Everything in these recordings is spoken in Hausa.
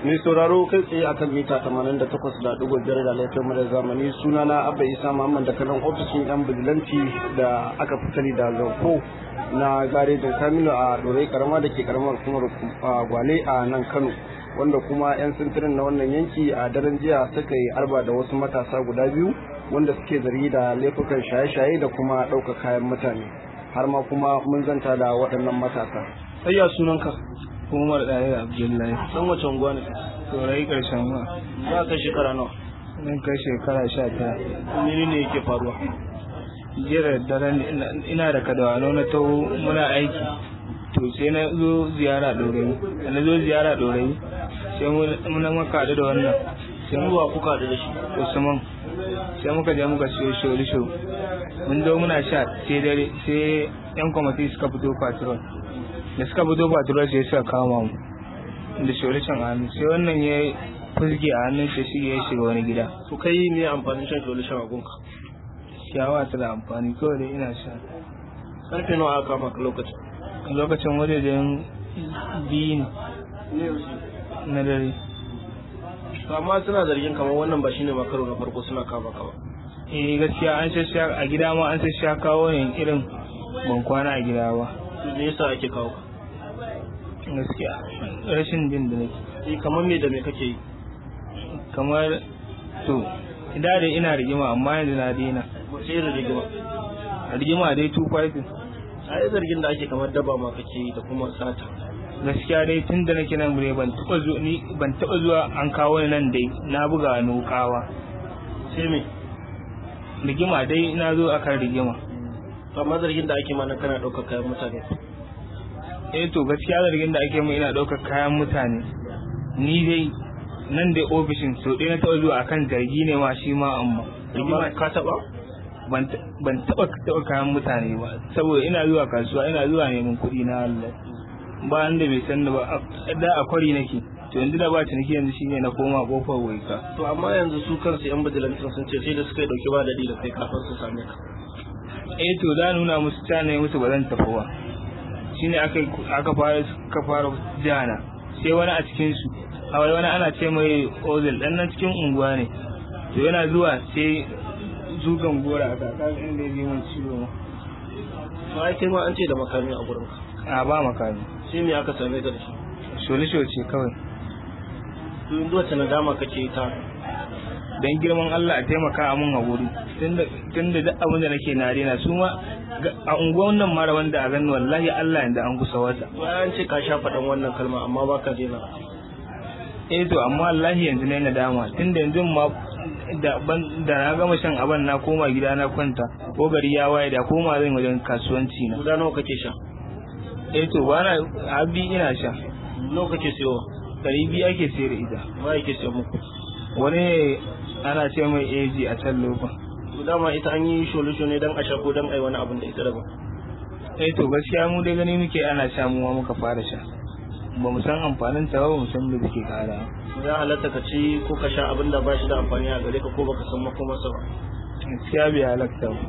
Mai sauraro kai tsaye akan mita 88.5 da laifin mara zamani suna na Abba Isa Muhammad da kanan ofishin yan bijilanti da aka fi sani da Zanko na garejin Saminu a Dorai Karama da ke karamar kuma Gwale a nan Kano. Wanda kuma 'yan sintirin na wannan yanki a daren jiya suka yi arba da wasu matasa guda biyu wanda suke zargi da laifukan shaye-shaye da kuma ɗaukar kayan mutane. Har ma kuma mun zanta da waɗannan matasa. Ayya sunanka? Umar Ɗaya Abdullahi. Dan wace unguwa ne? Saurayi ƙarshen ma. Za ka shekara nawa? Nan kai shekara sha tara. Mene ne yake faruwa? Jiya da daren ina da kadawano na taho muna aiki. To sai na zo ziyara ɗorayi. Da na zo ziyara ɗorayi sai muna maka haɗu da wannan. Sai ruwa kuka haɗu da shi. Usman. Sai muka je muka siyo sholisho. Mun zo muna sha sai dare sai 'yan kwamati suka fito patrol. da suka fito patrol sai suka kama mu da shorishin a hannu sai wannan ya fuzge a hannun shi shi ya shiga wani gida To kai ne amfanin shan sholishin a gunka? ciyawa ta da amfani kawai dai ina sha Karfe nawa aka kama ka lokacin? lokacin wajejen biyu Ne na dare To amma suna zargin kamar wannan ba shine makaro na farko suna kama ka ba. eh gaskiya an shasha a gida ma an shasha kawo ne irin ban kwana a gida ba To me yasa ake kawo ka? gaskiya rashin jin da nake Eh kamar me da me kake yi? kamar to da dai ina rigima amma yanzu na daina Wace irin rigima? rigima dai two fighting A yi zargin da ake kamar daba ma kake yi da kuma sata. gaskiya dai tun da nake nan gure ban taba zuwa ni ban taba zuwa an kawo ni nan dai na buga nukawa Sai me? rigima dai na zo akan rigima To amma zargin da ake ma na kana ɗaukar kayan mutane. eh to gaskiya zargin da ake mai ina ɗaukar kayan mutane ni dai nan dai ofishin so ɗaya na taba zuwa akan zargi ne ma shi ma amma rigima Amma ka taɓa? ban ta- ban taba taba kayan mutane ba saboda ina zuwa kasuwa ina zuwa neman kuɗi na Allah ba da bai san da ba a- da a kwari nake to yanzu da ba ciniki yanzu shine na koma kofar waika To amma yanzu su kansu 'yan bijilantin sun ce sai da suka yi ɗauki ba daɗi da kai kafin su same ka. eh to da nuna musu ta ne musu ba zan tafi ba shine aka aka fara ka fara jana sai wani a cikin su a wani wani ana ce mai ozil dan nan cikin unguwa ne to yana zuwa sai zugan gora aka ka inda ya ji mun ciwo ma To ai kai ma an ce da makami a gurin ka. a ba makami Sai me aka same ka da shi? sholi ce kawai To yanzu wacce nadama kake yi ta dan girman Allah a taimaka a mun haƙuri tunda tunda duk abin da nake na rena su ma ga- a unguwan nan mara wanda a gani wallahi Allah yanda an kusa wata bayan ce ka sha faɗan wannan kalma amma ba ka daina eh to amma wallahi yanzu ne nadama tunda yanzu ma da ban da na gama shan aban na koma gida na kwanta ko gari ya waye da koma zan wajen kasuwanci na guda nawa kake sha eh to bana abi ina sha nawa kake siyowa ɗari biyu ake sayar da ita ba yake siyo muku wani ne ana ce mai AG a can lokacin to dama ita an yi solution ne dan a sha ko dan ai wani abin da ita daban eh to gaskiya mu dai gani muke ana sha mu ma muka fara sha ba mu san amfanin ta ba ba mu san da take kara ya halatta ka ci ko ka sha abin da ba shi da amfani a gare ka ko baka san makomarsa ba gaskiya bai halatta ba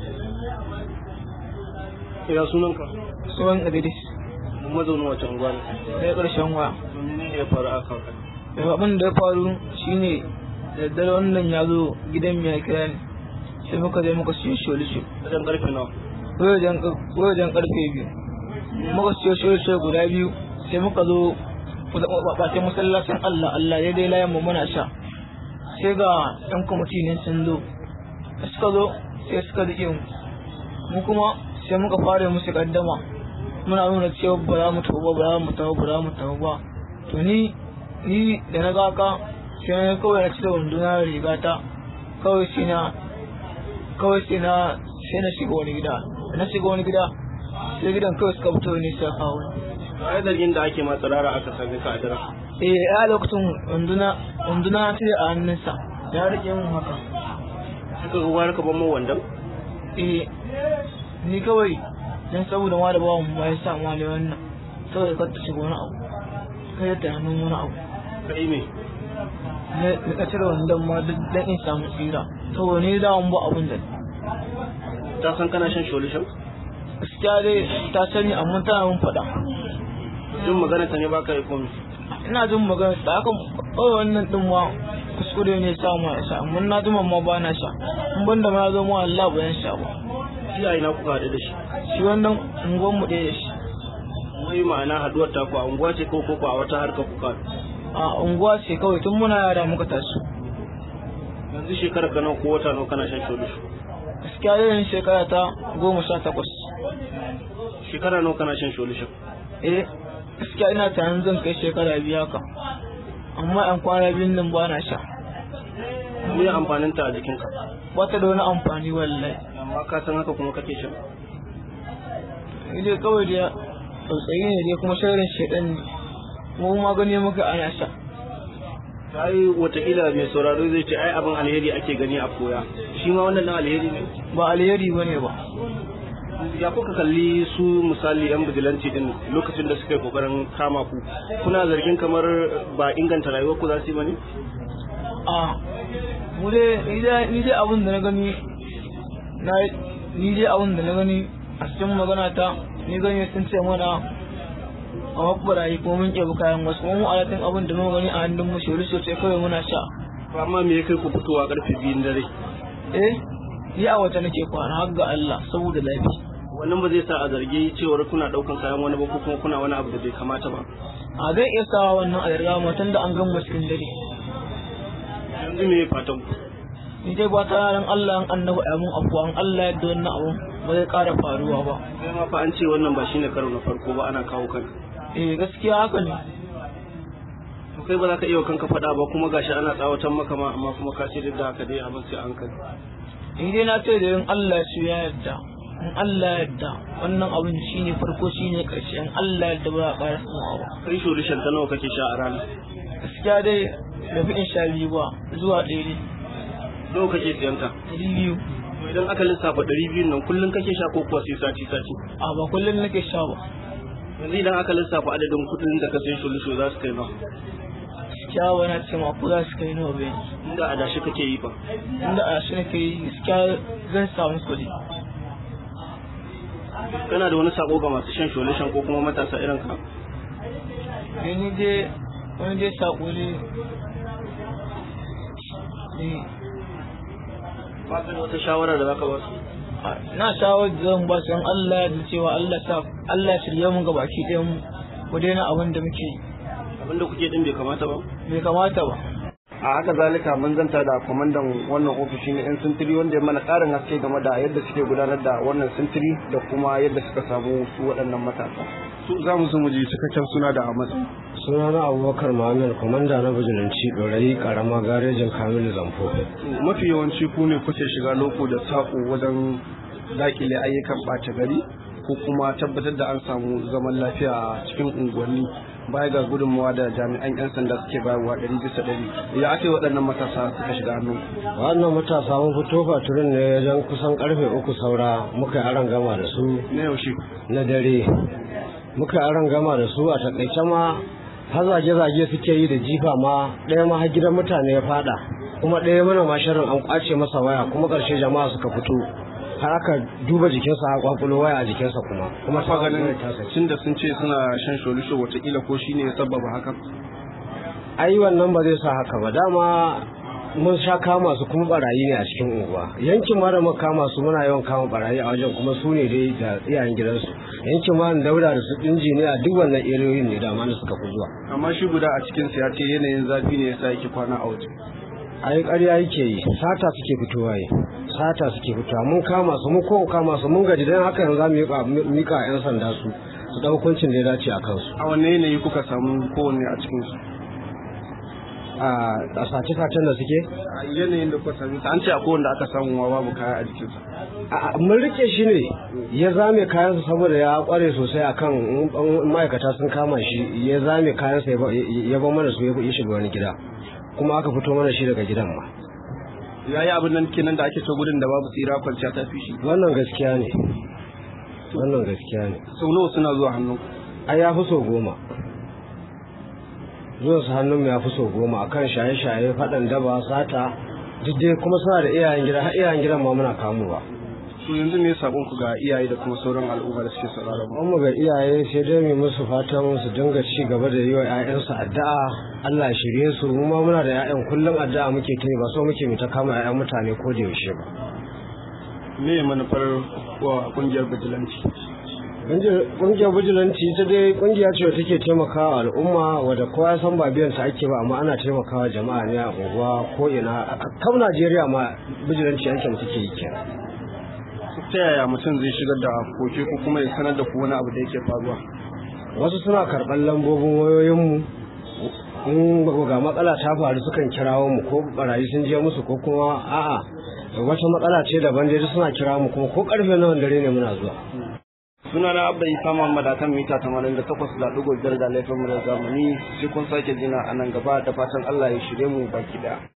ina sunanka tsohon idris mun mazaunin wace unguwa ne sai ƙarshen wa to menene ya faru a kan abin da ya faru shine da daddare wannan ya zo gidan mai kira ne sai muka je muka siyo sholisho wajen karfe nawa wajen karfe biyu muka siyo sholisho guda biyu sai muka zo bakin masallacin allah allah daidai layan mu muna sha sai ga yan kwamiti ne sun zo da suka zo sai suka rike mu mu kuma sai muka fara musu kaddama muna nuna cewa ba za mu tafi ba ba za mu tafi ba za mu tafi ba to ni ni da na ga ka sai na kawai na cire wanduna da rigata kawai sai na kawai sai na sai na shiga wani gida da na shiga wani gida sai gidan kawai suka fito ne sai kawo ni ai zargin da ake ma tsirara aka same ka a daren eh a lokacin wanduna wanduna ta a hannunsa ya rike mun haka suka ga wani kaban mu wandan eh ni kawai dan saboda ma da bawan ba ya sa ma ne wannan saboda kar ta shiga wani abu kai ta hannun wani abu kai me na na cire wandon ma duk dan in samu tsira saboda ni da ba abun da ta san kana shan solution gaskiya dai ta sani amma tana mun faɗa duk magana ta ne baka yi komai ina jin magana da aka kawai wannan din ma kuskure ne sa ma ya sha mun na jima ma ba na sha in ban da ma ya zo ma Allah ba yan sha ba shi a ina kuka haɗu da shi shi wannan unguwan mu ɗaya da shi wai ma'ana haduwar ta ku a unguwa ce ko ko a wata harka kuka a unguwa ce kawai tun muna yara muka taso yanzu shekarar ka nawa ko wata nawa kana shan sholisho gaskiya yin shekara ta goma sha takwas shekara nawa kana shan sholisho eh gaskiya ina tunanin zan kai shekara biyu haka amma yan kwana biyun nan ba na sha me amfanin ta a jikinka ba ta da wani amfani wallahi amma ka san haka kuma kake shan ni dai kawai da tsautsayi ne dai kuma sharrin shaidan ne kuma magani muka ana sha ai watakila mai sauraro zai ce ai abin alheri ake gani a koya shi ma wannan alheri ne ba alheri ba ne ba ya kuka kalli su misali yan bijilanci din lokacin da suka yi kokarin kama ku kuna zargin kamar ba inganta rayuwar ku za su yi ba ne a mu dai ni dai ni dai abin da na gani na ni dai abin da na gani a cikin magana ta ni gani sun ce mana a mabbarayi ko mun ƙebi kayan wasu mu alatin abin da muka gani a hannun mu shori sosai kawai muna sha amma me ya kai ku fitowa karfe biyun dare eh ni a wata nake kwana har ga Allah saboda lafiya wannan ba zai sa a zargi cewar kuna daukan kayan wani ba ko kuma kuna wani abu da bai kamata ba a zai iya sawa wannan a yarda matan da an gama cikin dare yanzu me fatan ku ni dai ba ta ran Allah an annabi a mun afuwa an Allah yadda wannan abun ba zai ƙara faruwa ba sai ma fa an ce wannan ba shine karo na farko ba ana kawo kanka eh gaskiya haka ne to kai ba za ka iya wa kanka faɗa ba kuma gashi ana tsawatan maka ma amma kuma ka ce duk da haka dai abin sai an kai ni dai na ce da yin Allah su ya yarda in Allah ya yarda wannan abin shine farko shine ƙarshe in Allah ya yarda ba za a ƙara samuwa ba kai solution ta nawa kake sha a rana gaskiya dai da fi in sha biyu ba zuwa ɗaya ne nawa kake siyan ta ɗari biyu To idan aka lissafa ɗari biyun nan kullum kake sha ko kuwa sai sati sati a ba kullum nake sha ba yanzu idan aka lissafa adadin kuɗin da ka sai solution za su kai ba gaskiya ba na ce ma ko za su kai nawa bai inda adashi kake yi ba inda a shi nake yi gaskiya zan samu kuɗi kana da wani sako ga masu shan solution ko kuma matasa irin ka ne ni dai wani dai saƙo ne ne ba ka da wata shawara da zaka ba su na shawar da zan ba su yan Allah da cewa Allah sa Allah ya shirye mu ga baki ɗayan mu ku daina abin da muke yi abinda kuke din bai kamata ba bai kamata ba a haka zalika mun zanta da kwamandan wannan ofishi na 'yan sintiri wanda ya mana ƙarin haske game da yadda suke gudanar da wannan sintiri da kuma yadda suka samu su waɗannan matasa su za mu so mu ji cikakken suna da amatsa suna na abubakar muhammad kwamanda na bijilanci ɗorayi karama garejin kamilu zamfo mafi yawanci ku ne kuke shiga loko da saƙo wajen daƙile ayyukan ɓata gari ko kuma tabbatar da an samu zaman lafiya a cikin unguwanni baya ga gudunmawa da jami'an 'yan sanda suke bayarwa ɗari bisa ɗari ya ake waɗannan matasa suka shiga hannu wannan matasa mun fito faturin ne wajen kusan karfe uku saura muka yi aron gama da su na yaushe na dare muka yi aron gama da su a takaice ma har zage-zage suke yi da jifa ma ɗaya ma har gidan mutane ya fada kuma ɗaya mana ma shirin an kwace masa waya kuma ƙarshe jama'a suka fito har aka duba jikinsa a kwakulo waya a jikinsa kuma kuma fa ta ganin ta sace tun da sun ce suna shan sholisho watakila ko shine ya sababa haka ai wannan ba zai sa haka ba dama mun sha kama su kuma barayi ne a cikin unguwa yankin ma da muka kama su muna yawan kama barayi a wajen kuma su ne dai da iyayen gidansu yankin ma da daura da su injiniya duk wannan eriyoyin ne da da suka fi zuwa amma shi guda a cikin ya ce yanayin zafi ne yasa yake kwana a waje ai ƙarya yake yi sata suke fitowa yi sata suke fitowa mun kama su mun kowa kama su mun gaji don haka yanzu za mu miƙa- miƙa 'yan sanda su su ɗau hukuncin da ya dace a kansu a wanne yanayi kuka samu kowanne a cikin su a sace-sacen da suke a yanayin da kuka sami an ce a kowanne aka samu ma babu kaya a jikinsa A- mun rike shi ne ya zame kayansa saboda ya kware sosai akan in- in ma'aikata sun kama shi ya zame kayansa ya ba- ya bar mana su ya ya shiga wani gida kuma aka fito mana shi daga gidan ma ya yi abin nan kenan da ake so gudun da babu tsira kwanciya ta fi shi wannan gaskiya ne wannan gaskiya ne sau nawa suna zuwa hannun ai ya fi so goma zuwan su hannun ya fi so goma akan shaye-shaye faɗan daba sata duk dai kuma suna da iyayen gida har iyayen gidan ma muna kamowa to yanzu me sakon ku ga iyaye da kuma sauran al'umma da suke sauraron mu mu ga iyaye sai dai mu musu fatan su dinga ci gaba da yi wa 'ya'yansu addu'a Allah ya shirye su mu ma muna da 'ya'yan kullum addu'a muke ta ba so muke mu ta kama 'ya'yan mutane ko da yaushe ba me manufar wa kungiyar bijilanci kungiyar bijilanci ita dai kungiya ce take taimakawa al'umma wadda kowa ya san ba biyan ta ake ba amma ana taimakawa jama'a ne a unguwa ko ina kam Najeriya ma bijilanci aikin take yi kenan ta yaya mutum zai shigar da koke ko kuma ya sanar da ku wani abu da yake faruwa wasu suna karɓar lambobin wayoyinmu in ga matsala ta faru sukan kirawo mu ko barayi sun je musu ko kuma a'a wata matsala ce daban dai suna kira mu kuma ko karfe nawa dare ne muna zuwa suna na abba isa muhammad a kan mita tamanin da takwas da ɗigo biyar da laifin mu da zamani sai kun sake jina a nan gaba da fatan allah ya shirye mu baki daya